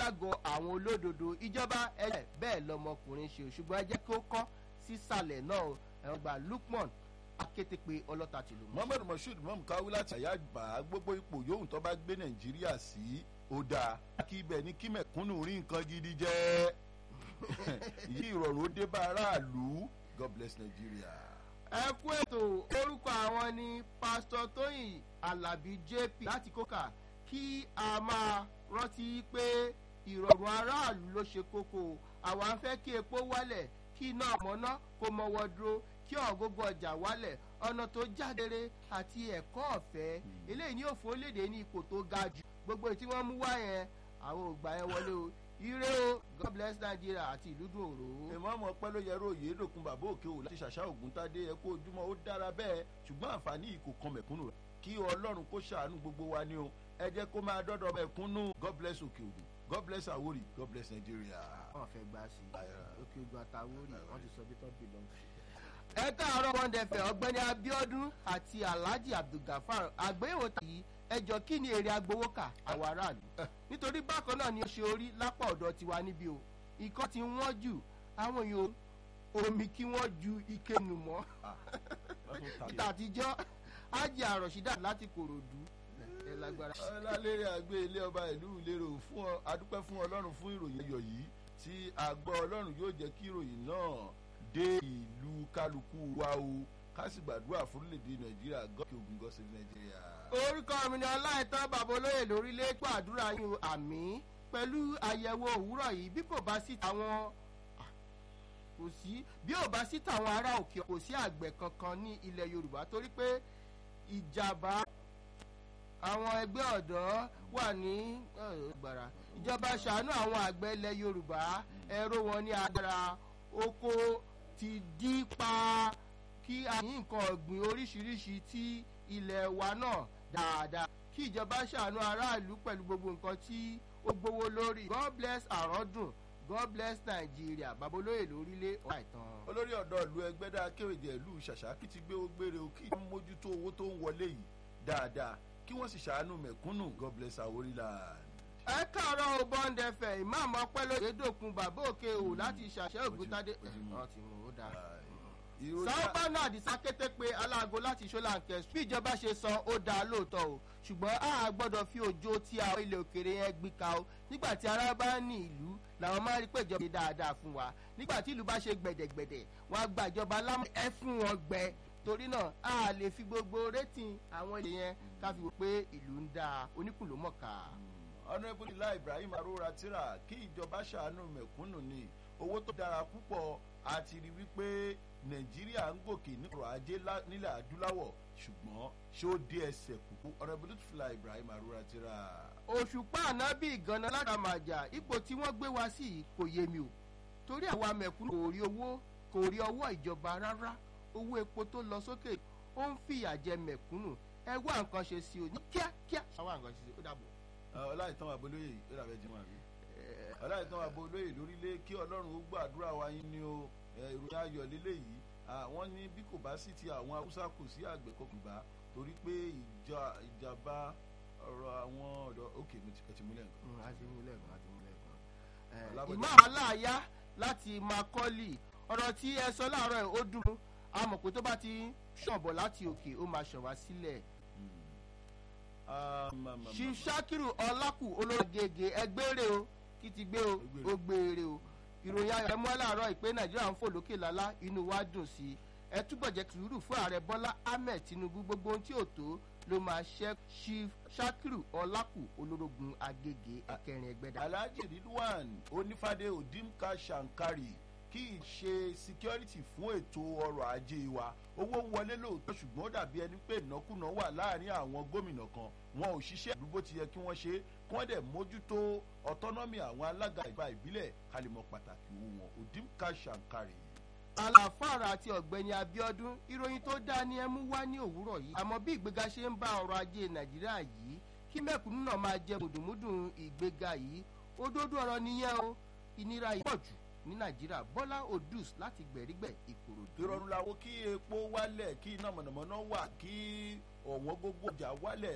ságọ àwọn olódodo ìjọba ẹ̀jẹ̀ bẹ́ẹ̀ lọmọkùnrin ṣe ṣùgbọ́n ẹ jẹ́ kí ó kọ́ sísàlẹ̀ náà ẹ̀rọ gba lukman akétépe ọlọ́ta tìlú mọ́. mohammed moshood mom káwí láti àyà gbà gbogbo ipò yòówù tó bá gbé nàìjíríà sí ó dáa kí ibẹ̀ ní kí mẹ̀kúnnù rí nǹkan gidi jẹ́ yí ìrọ̀rùn ó dé bá aráàlú god bless nigeria. ẹ kú ètò orúkọ àwọn ni pásítọ tóyìn alábí jp láti kókà kí a máa rántí pé ìrọ̀rùn aráàlú ló ṣe kókó àwa ń fẹ́ kí epo wálẹ̀ kí iná mọ́ná kó mọ́wọ́ dúró kí ọ̀gógó ọjà wálẹ̀ ọ̀nà tó jádere àti ẹ̀kọ́ ọ̀fẹ́ eléyìí ní òfò léde ní ipò tó ga jù gbogbo tí wọ́n mú wá yẹn àwọn ògbà yẹn wọlé o ire o god bless nigeria àti ìlú dùn òrò. èmọ́ ọmọ pẹ́ ló yẹrọ òye dòkun bàbá òkè ò láti ṣàṣà ògùntadé ẹ kó ojúmọ́ ó dára bẹ́ẹ̀ ṣùgbọ́n àǹfààní yìí kò kan mẹ̀kúnnù rẹ̀ kí ọlọ́run kó ṣàánú gbogbo wa ní o ẹ jẹ́ kó máa dọ́dọ̀ mẹ̀kúnnù god bless òkè ògùn god bless àwórì god bless nigeria. wọn fẹ́ gbà sí i òkè ogun àtàwórì wọn ti sọ bí tó belong to. ẹ káàárọ̀ wọn dẹfẹ̀ ọ̀gbẹ́ni abiodun àti alhaji abdulgafar àgbéyẹ̀wò tàyí ẹjọ́ kí ni èrè agbowókà àwọn aráàlú nítorí bákan náà ni ó ṣe orí lápá ọ̀dọ̀ tiwa níbí o ikọ́ ti wọ́n jù àwọn èèyàn omi kí wọ́n ju ike nù mọ́ ìta àtijọ́ ájì àròṣídà láti kòròdú ẹ lágbára. ọlálẹ́rẹ́ àgbé ilé ọba ìlú ìlérò fún ọ adúpẹ́ fún ọlọ́run fún ìròyìn ayọ̀ yìí tí àgbọ̀ ọlọ́run yóò jẹ́ kí ìròyìn náà dé ìlú kálukú wa o ká sì gbàdúrà fúrílẹ̀-èdè nàìjíríà gọ́ọ̀kì ogun gọ́ọ̀sì nàìjíríà. orúkọ mi ni ọláìtàn bàbá olóyè lórílẹ̀ gbàdúrà yín àmì pẹ̀lú àyẹ̀wò òwúrọ̀ yìí bí kò bá sí àwọn kò sí bí ò bá sí tàwọn ará òkè kò sí àgbẹ̀ kankan ní ilẹ̀ yorùbá torí pé ìjàmbá àwọn ẹgbẹ́ ọ̀dọ́ wà ní gbàrà ìjọba ṣàánú àwọn àgbẹ̀ ilẹ̀ yorùbá ẹ̀rọ wọn ní agbára oko ti dí pa kí a ní nǹkan ọ̀gbìn oríṣiríṣi tí ilẹ̀ wa náà dáadáa kí ìjọba ṣàánú aráàlú pẹ̀lú gbogbo nǹkan tí ó gbowó lórí god bless àrọ́dùn god bless nigeria babolóye lórílẹ̀ ọ̀rá ìtàn. olórí ọ̀dọ́ ìlú ẹgbẹ́dá kéwèjẹ ìlú ṣàṣàkì ti gbé ó gbére o kí wọ́n mójútó owó tó ń wọlé yìí dáadáa kí wọ́n sì ṣàánú mẹ̀kúnnù god bless àwórìlà. ẹ káàárọ̀ o bond fm ìmáàmù ọpẹ́ lóye dòkun bàbá òkè o láti ṣàṣẹ ògùntàdé ọ̀ ti mú ó dáa sábà náà àdìsá kété pé aláàgó láti ṣọláńkẹ bí ìjọba ṣe san ó dáa lóòótọ́ o ṣùgbọ́n a gbọ́dọ̀ fi òjò tí àwọn ilẹ̀ òkèrè yẹn gbé ka o nígbà tí ara bá ní ìlú làwọn máa rí pé ìjọba ṣe dáadáa fún wa nígbà tí ìlú bá ṣe gbẹ̀dẹ̀gbẹ̀dẹ̀ wọn á gba ìjọba lámú ẹ fún wọn gbẹ torí náà a lè fi gbogbo rétìn àwọn ilé yẹn ká fi wò pé ìlú ń dáa oníkùnlómọ̀ká. honourable ilá ibrahim arora tira kí ìjọba ṣàánú mẹ̀kúnnù ni owó tó dára púpọ̀ àti rí wípé nàìjíríà ń gòkè ní ọrọ̀ ajé nílẹ̀ adúláwọ̀ ṣùgbọ́n ṣé ó dé ẹsẹ̀ kúkú ọ̀rẹ́bùdó fìlà ibrahim arúra ti rà. òṣùpá ànábì ìgànnà ládàmàjà ipò tí wọ́n gbé wá sí kò yé mi o torí àwa mẹ̀kúnnù kò rí owó kò rí ọwọ́ ìjọba rárá owó epo tó lọ sókè ó ń fìyà jẹ mẹ̀kúnnù ẹ wá nǹkan ṣe sí o ní kíákíá. àwa nǹkan ṣe sí o dàbọ̀. ọláìtàn àbólóyè ó dàbẹ̀ jẹ́ màmí ọláìtàn àbólóyè lórílẹ̀ kí ọlọ́run ó gbàdúrà wa yín ni o ìròyìn ayọ̀ lélẹ́yìí àwọn ní bí kò bá sí ti àwọn haúsá kò sí àgbẹ̀ kọkùnbá torí pé ìjàmbá ọ̀rọ̀ àwọn ọ̀dọ́ òkè mi ti múlẹ̀ nǹkan. a ti múlẹ̀ nǹkan a ti múlẹ̀ nǹkan. ìmọ̀ aláàyá láti makọ́lì ọ̀rọ̀ tí ẹ sọ láàárọ̀ ẹ̀ ó dùn àmọ̀ pé tó bá ti ṣọ̀bọ̀ láti òkè ó máa ṣàn wá sílẹ̀. ṣiṣakiru ọlákù olóògègè ẹgbẹ́rẹ́ o kí ti gbé o ó gbére o ìròyìn ayọ̀ ẹ mú láàárọ̀ ìpè nàìjíríà ń fò lókè lálá inú wa dùn sí i ẹ túbọ̀ jẹ́ sùúrù fún ààrẹ bọ́lá ahmed tinubu gbogbo ohun tí ò tó ló máa ṣe chief shakiru ọlákù olórogún agége ẹkẹrin ẹgbẹ́dá. alhaji ridwan onífàdé odimka shankari kì í ṣe security fún ètò ọrọ̀ ajé wa owó ń wọlé lóòótọ́ ṣùgbọ́n ó dàbí ẹni pé ìnákúnà wà láàrin àwọn gómìnà kan wọn ò ṣiṣẹ́ ìlú bó ti yẹ kí wọ́n ṣe kí wọ́n dẹ̀ mójútó autonomy àwọn alága ìgbà ìbílẹ̀ kálímọ̀ pàtàkì owó wọn odimka shankari. àlàfàrà àti ọ̀gbẹ́ni abiodun ìròyìn tó dáa ni ẹ mú wá ní òwúrọ̀ yìí àmọ́ bí ìgbéga ṣe ń bá ọrọ̀ ajé nàìjíríà yìí kí mẹ́kúnnù náà máa jẹ mùdùmùdùn ìgbéga yìí òdodo ọ̀rọ̀ nìyẹn o ìnira yìí pọ̀ jù ní nàìjíríà bọ́lá odus láti gbẹ̀rígbẹ̀ ìkòròdú. ìrọ̀rùn làwọn kí epo wálẹ̀ kí iná mọ̀nàmọ́ná wà kí ọ̀wọ́n gbogbo ọjà wálẹ̀